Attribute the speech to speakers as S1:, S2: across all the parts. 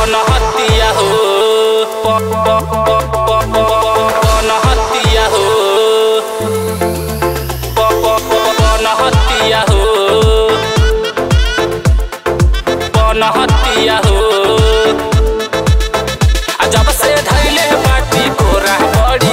S1: पनहतिया हो प- प- प- प- प- पनहतिया हो प- प- प- पनहतिया हो पनहतिया हो आ जब से धैले बाटी कोरा बड़ी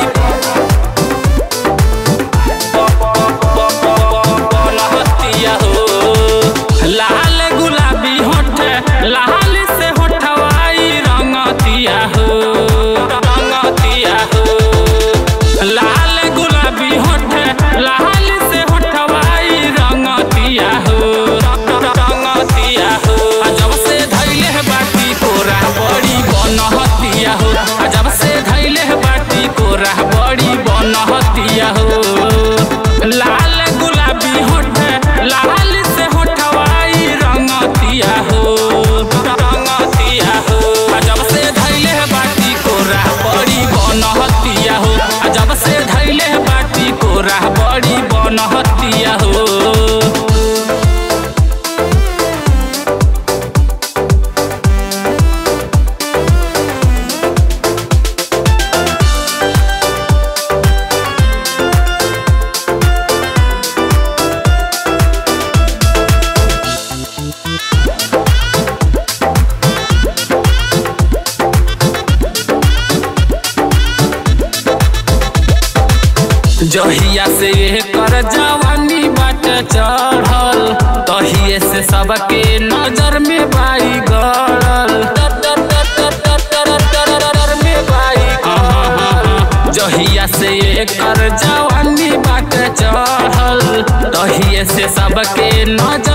S1: पनहतिया हो लाल गुलाबी होठ लाल से होठवाई रंगतिया हो रंगतिया हो लाल गुलाबी होठ लाल से होठवाई रंगतिया हो रंगतिया हो आ जब से धैले है बाटी कोरा बड़ी बनहतिया हो आ जब से धैले है बाटी कोरा बड़ी बनहतिया हो लाल गुलाबी होठ लाल से होठवाई रंगतिया हो रंगतिया हो आ जब से धैले है बाटी कोरा बड़ी बनहतिया हो आ जब से धैले है बाटी कोरा बड़ी बनहतिया हो जहिया से कर जवानी बाट चढ़ल तहिए से सबके नजर में बाई गड़ल में बाई गड़ल। जहिया से कर जवानी बाट चढ़ल तहिए से सबके नजर